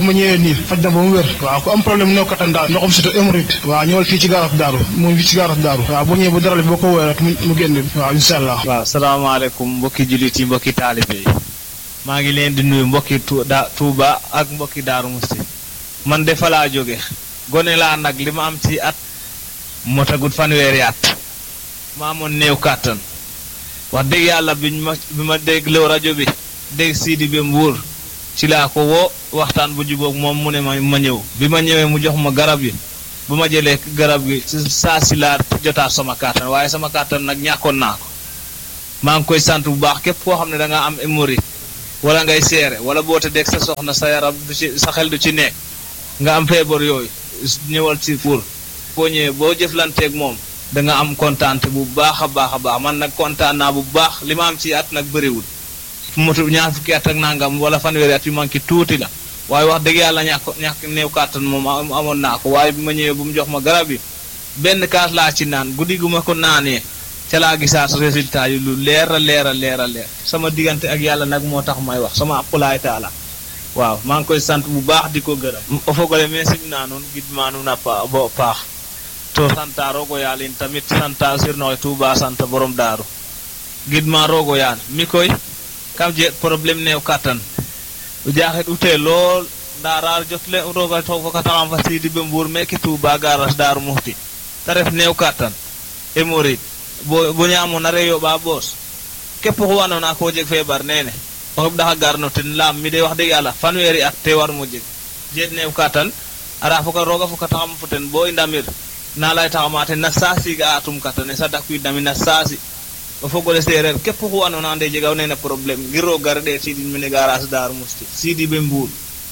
ma ñëwee nii faj na ba mu wér waaw ku am problème néew kattan daal ndoxam surtout hémorroïde waaw ñëwal fii ci gaaras daaru moom fii ci gaaras daaru waaw boo ñëwee bu dara boo ko woowee rek mu génn waaw incha allah waaw salaamaaleykum mbokki jullit yi mbokki taalibe yi maa ngi leen di nuyu mbokki Tuuba ak mbokki Daaru Musti man de fa laa jóge gone laa nag li ma am ci at moo tagut fanweeri at ma amoon néew kàttan wax dëgg yàlla bi ma bi ma dégloo rajo bi dégg Sidi bi Mbuur ci laa ko woo waxtaan bu jubóog moom mu ne ma ma ñëw bi ma ñëwee mu jox ma garab yi bu ma jëlee garab gi saa si laa jotaat sama kàttan waaye sama kàttan nag ñàkkoon naa ko maa ngi koy sant bu baax képp koo xam ne da nga am hémorroïde wala ngay seere wala boo tëddee sa soxna sa yaram du ci sa xel du ci nekk nga am feebar yooyu ñëwal ci pour boo ñëwee boo jëflanteeg moom da nga am kontaante bu baax a baax a baax man nag kontaan naa bu baax li ma am ci at nag bëriwul fu motu ñaar fukki at ak nangam wala fanweeri at yu manqué tuuti la waaye wax dëgg yàlla ñàkk ñàkk néew kàttan moom amoon naa ko waaye bi ma ñëwee bu mu jox ma garab yi benn kaas laa ci naan guddi gu ma ko naanee ca laa gisaat résultat yi lu leer a leer a leer a leer sama diggante ak yàlla nag moo tax may wax sama appulaay taala waaw maa ngi koy sant bu baax di ko gërëm o fogole mais simna nuun gidma nuun a bo paax to santa rogo yaal in tamit santa sirnoxe Tuuba santa borom daaru gidma rogo yaal mi koy kam je problème neew kattan o jaaxet ute lool nda raar jotle roga to fokataxam fa Sidi be Mbuur meke Tuuba garas daaru muxti te ref neew kattan hémorroïde bo bo ñaamona re yoɓa boos képp xu andoona ko jeg feebar nene o xeɓ ɗaxa garno ten laam mi de wax dëgg yàlla fanweeri at te war mo jeg jeet neew katan ara foka rooga foka taxam fo ten bo i ndamir na lay taxama ten na saasi ga atum katane sa dakwiid ndami na saasi o fogole seereer képp xu andoona ande jegaw nene problème ngir roog gar ɗeet sidin mene garage Daaru Musti sidi be Mbuur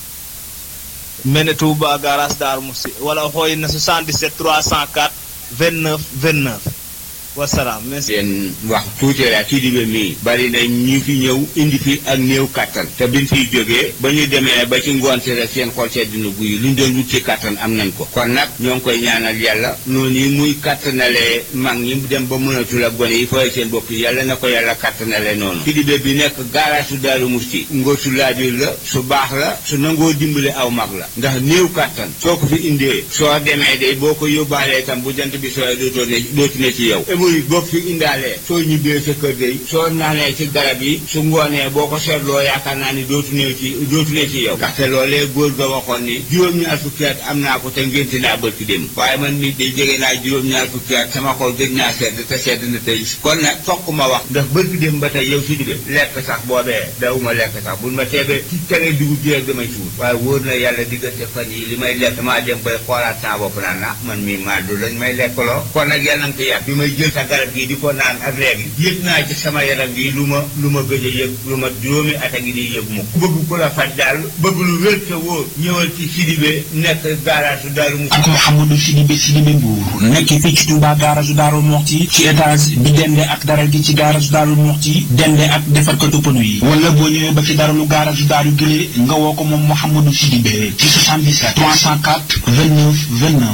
mene Touba garage Daaru Musti wala o xooyin na 77 304 29 29 wasalaam merci. leen wax tuuti la Sidibé mii bari na ñu fi ñëw indi fi ak néew kattan te biñ fiy jógee ba ñu demee ba ci ngoon si rek seen xol sedd na guy luñ doon wut ci kattan am nañ ko kon nag ñoo ngi koy ñaanal yàlla noonu yi muy kattanalee mag ñi dem ba mënatul ak gone yi fooy seen bopp yàlla na ko yàlla kattanale noonu Sidibé bi nekk garage su Daaru Musti ngóor su laabir la su baax la su nangoo dimbale aw mag la ndax néew kattan soo ko fi indee soo demee de boo ko yóbbaalee tam bu jant bi sooy dootoo ne dootu ne ci yow muy boo fi indaalee soo ñibbee sa kër day soo naanee ci garab yi su ngoonee boo ko seetloo yaakaar naa ni dootu ne ci dootu ne ci yow ndaxte loolee góor ga waxoon ni juróom-ñaar fukki at am naa ko te ngénte naa bërki dem waaye man nit day jege naa juróom-ñaar fukki at sama xol gëj naa sedd te sedd na tey kon nag fokk ma wax ndax bërki dem ba tey yow si dibe lekk sax boobee dawuma lekk sax buñ ma teebee ci tere dugub ji rek damay suur waaye wóor na yàlla diggante fan yi li may lekk maa dem bay xoolaat saa bopp naan na man mii maa du lañ may lekkaloo kon nag yàlla na ko yàgg bi may jël sa garab gi di ko naan ak léegi yëg naa ci sama yaram gi lu ma lu ma gëj a yëg lu ma juróomi at a ngi di yëg mu ku bëgg ku la faj daal bëgg lu wér te wóor ñëwal ci Sidibé nekk garage su Daaru Musti ak Mouhamadou Sidibé Sidibé Mbour nekk fii ci Touba garage Daaru Muxti ci étage bi dende ak dara gi ci garage Daaru Muxti dende ak defarkatu pënu yi wala boo ñëwee ba ci daralu garage Daaru Gile nga woo ko moom Mouhamadou Sidibé ci 77 304 29 29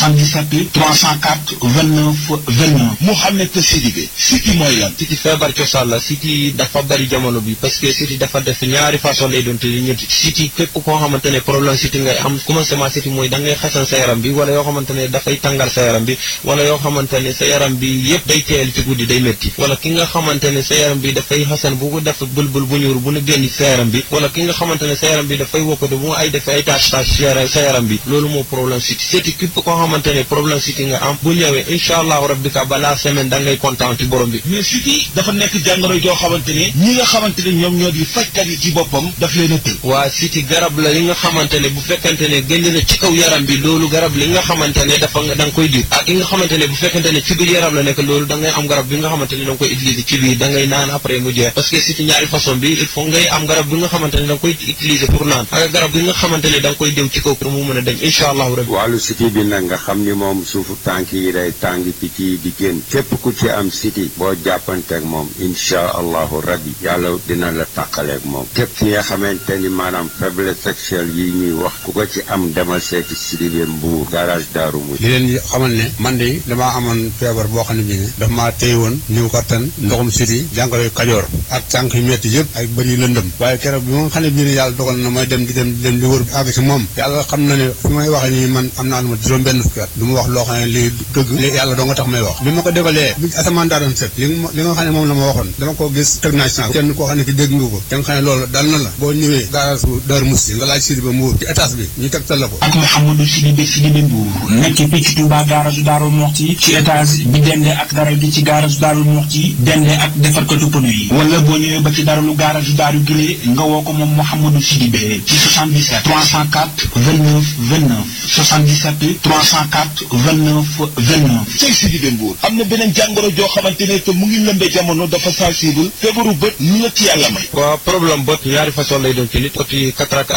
77 304 29 29 Mouhamed Sidibé siti mooy lan siti feebar cosaan la siti dafa bari jamono bi parce que siti dafa def ñaari façon lay doon te ñetti siti képp koo xamante ne problème siti ngay am commencement siti mooy da ngay xasan sa yaram bi wala yoo xamante ne dafay tàngal sa yaram bi wala yoo xamante ne sa yaram bi yëpp day teel ci guddi day métti wala ki nga xamante ne sa yaram bi dafay xasan bu ko def bulbul bu ñuur bu ne génn sa yaram bi wala ki nga xamante ne sa yaram bi dafay wokkatu bu ay def ay tâche tâche sa yaram bi loolu moo problème siti siti képp koo xamante ne problème siti nga am bu ñëwee incha allahu rabbi ka balaa semaine da ngay kontaan ci borom bi mais siti dafa nekk jàngoro joo xamante ne ñi nga xamante ne ñoom ñoo di fajkat yi ci boppam daf leen a tëj waa siti garab la li nga xamante ne bu fekkente ne génn na ci kaw yaram bi loolu garab li nga xamante ne dafa nga da nga koy diw ak yi nga xamante ne bu fekkente ne ci biir yaram la nekk loolu da ngay am garab bi nga xamante ne da nga koy utiliser ci biir da ngay naan après mu jeex parce que siti ñaari façon bi il faut ngay am garab bi nga xamante ne da nga koy utiliser pour naan ak garab bi nga xamante ne da nga koy diw ci kaw pour mu mën a dem incha allahu rabbi wàllu siti bi nag nga xam ni moom suufu tànk yi day tàng picc yi di génn leen képp ku ci am siti boo jàppanteeg moom insha allahu rabbi yàlla dina la tàqaleeg moom képp ki nga xamante ni maanaam faiblesse sexuelle yi ñuy wax ku ko ci am demal seeti Sidibé Mbuur garage Daaru Muxti di leen xamal ne man de damaa amoon feebar boo xam ne bii ne daf maa téye woon niw kattan ndoxum siti jàngoro kajoor ak tànk yu metti yëpp ak bëri lëndëm waaye keroog bi ma xam ne bii ne yàlla dogal na may dem di dem di dem di wër àgg si moom yàlla xam na ne fi may waxee nii man am naa lu ma juróom benn fukki at du ma wax loo xam ne lii dëgg li yàlla doo nga tax may wax bi ma ko defalee bi asamaan daa doon set li nga li nga xam ne moom la ma waxoon dama ko gis teg naa si kenn koo xam ne ki dégg nga ko da nga xam ne loolu dal na la boo ñëwee garage bu Daaru Musti nga laaj Sidibé Mbuur ci étage bi ñu tegtal la ko ak Mouhamadou Sidibé Sidibé Mbuur nekk fii ci Touba garage Daaru Muxti ci étage bi dende ak daral gi ci garage Daaru Muxti dende ak defarkatu pneu yi wala boo ñëwee ba ci daralu garage Daaru Gile nga woo ko moom Mouhamadou Sidibé ci 77 304 29 29 77 304 29 29 cey Sidibé Mbuur am na beneen jàngoro joo xamante ne te mu ngi lëmbe jamono dafa sensible feebaru bët lu la ci yàlla may waaw problème bët ñaari façon lay doon ci nit côté cataracte